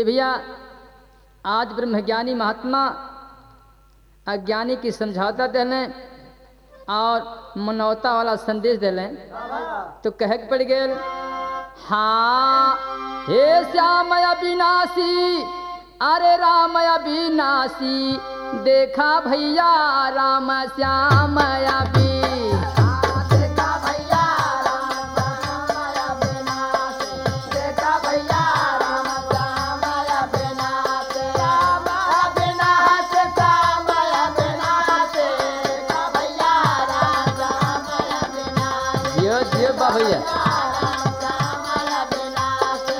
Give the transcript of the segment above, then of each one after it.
ये भैया आज ब्रह्मज्ञानी महात्मा अज्ञानी की समझौता दिलें और मनौता वाला संदेश दिलें तो कह के पड़ गए हाँ हे श्याम अविनाशी अरे राम अविनाशी देखा भैया राम श्याम अभी देखा भैया राम राम अविनाशी देखा भैया राम राम अविनाशी राम अविनाशी राम अविनाशी देखा भैया राम राम अविनाशी जियो जियो बा भैया राम राम अविनाशी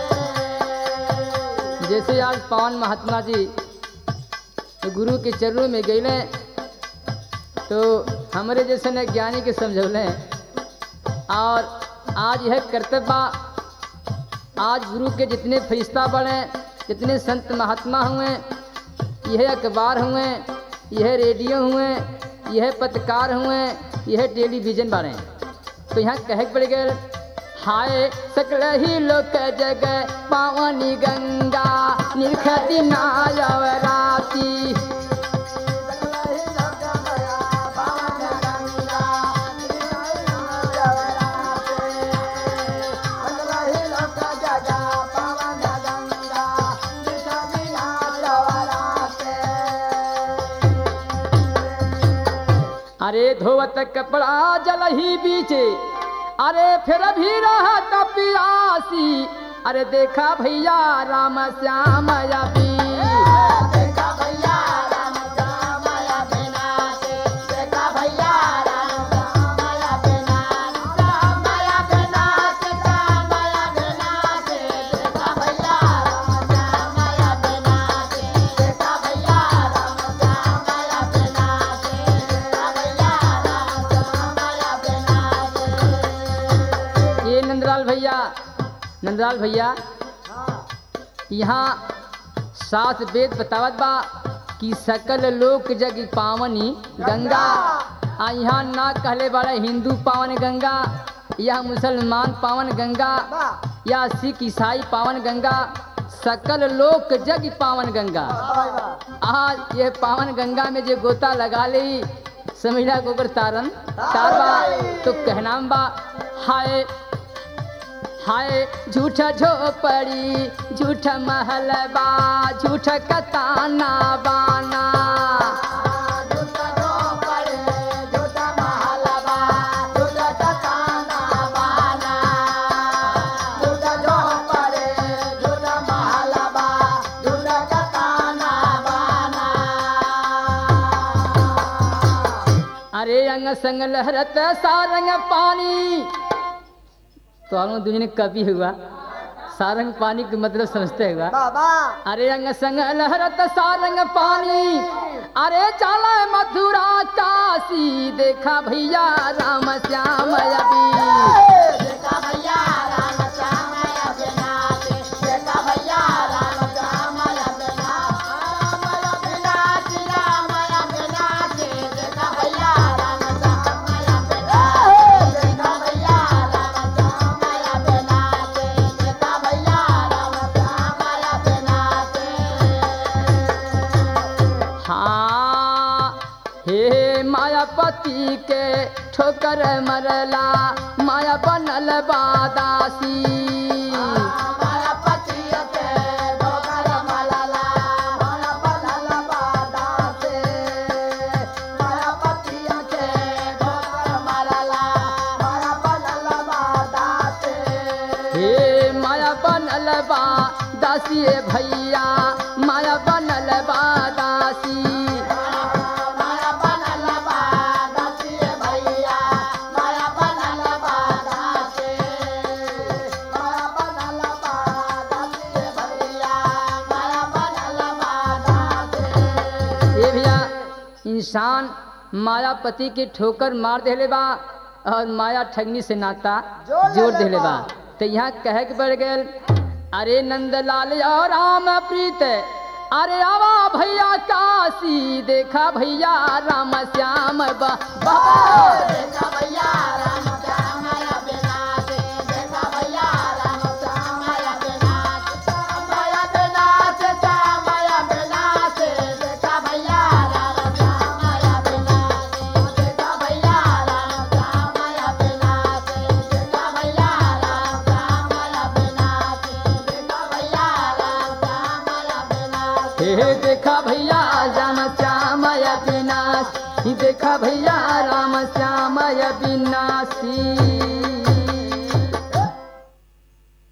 जैसे आज पवन महात्मा जी गुरु के चरणों में गए तो हमारे जैसे न ज्ञानी के समझौले और आज यह कर्तव्य बा आज गुरु के जितने फरिश्ता बने जितने संत महात्मा हुए यह अखबार हुए यह रेडियो हुए यह पत्रकार हुए यह टेलीविजन बने तो यहाँ कहे पड़ गए हाय सकल ही लोक जग पावनी गंगा निरखती नायवराती अरे धोवत कपड़ा जल ही बीचे अरे फिर भी रहा पियासी अरे देखा भैया राम श्याम अभी देखा भैया राम राम अविनाशी देखा भैया राम राम अविनाशी राम अविनाशी राम अविनाशी देखा भैया राम राम अविनाशी देखा भैया राम राम अविनाशी देखा भैया राम राम अविनाशी ये नंदलाल भैया नंदलाल भैया यहाँ सात वेद बतावत बा कि सकल लोक जग पावनी गंगा आ यहाँ ना कहले बड़ा हिंदू पावन गंगा या मुसलमान पावन गंगा या सिख ईसाई पावन गंगा सकल लोक जग पावन गंगा आज ये पावन गंगा में जो गोता लगा ली समझला गोबर तारन तारबा तो कहनाम बा हाय हाय झूठा झोपड़ी झूठा महलबा झूठा कताना बाना झूठा झोपड़ी झूठा महलबा झूठा कताना बाना झूठा झोपड़ी झूठा महलबा झूठा कताना बाना अरे अंग संग लहरत सारंग पानी तो हम दुनिया ने कवि हुआ सारंग पानी का मतलब समझते हुआ बाबा अरे अंग संग लहरत सारंग पानी अरे चला मथुरा काशी देखा भैया राम श्याम अभी देखा भैया राम श्याम अविनाशी देखा भैया राम श्याम अविनाशी राम अविनाशी देखा भैया राम श्याम अविनाशी देखा भैया राम श्याम अविनाशी देखा भैया राम श्याम अविनाशी हाँ हे मायापति के ठोकर मरला माया बनल बादासी माया पतिया के डोकर मलला माया बनल बादा से माया पतिया के डोकर मलला माया बनल बादा से हे माया बनल बादासी ए भैया माया बनल बादासी माया बनल बादा से भैया माया बनल बादा से माया बनल बादा से भैया माया बनल बादा से ये भैया इंसान मायापति के ठोकर मार देले बा और माया ठगनी से नाता जोड़ जोड़ लेले देले बा बा। तो यहाँ कह के बढ़ गए अरे नंदलाल और राम प्रीत अरे आवा भैया काशी देखा भैया राम श्याम बा बा- देखा भैया राम श्याम अविनाशी देखा भैया राम श्याम अविनाशी श्याम अविनाशी विनाश देखा भैया राम श्याम अविनाशी